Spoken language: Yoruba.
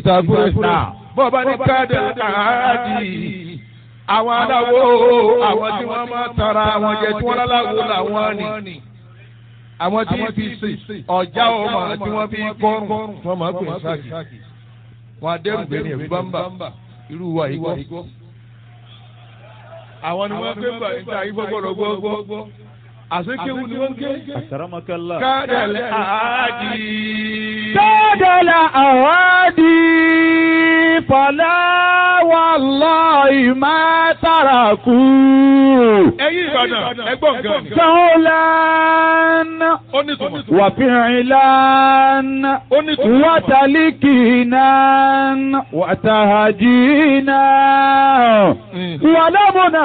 ìsàkúrẹ́ bọ́ọ̀bá ní káàdì àádì àwọn aláwo àwọn tí wọ́n máa tara àwọn jẹ tí wọ́n láláwo làwọn ni àwọn tí fi sè ọjà ọmọ tí wọ́n fi kọrùn wọ́n máa pè sáàkì wọn adẹ́rùgbé ní ẹ̀rú bámbà irú wa yìí gbọ́. àwọn ni wọ́n gbé gbà níta yìí gbọ́gbọ́dọ̀ gbọ́gbọ́ àsekéwu ni wọ́n ké. Akramakallah. kádàlẹ́ àádì. Kádàlà àwádìí fọlá wallahi má tàràkù. ẹ̀yin Ìbàdàn ẹgbọ́n gan. Sọ́ọ́lán ó ní tùmọ̀. wàfíìlán ó ní tùmọ̀. wàtàlíkìnà wàtàhàjìnà wàlámùnà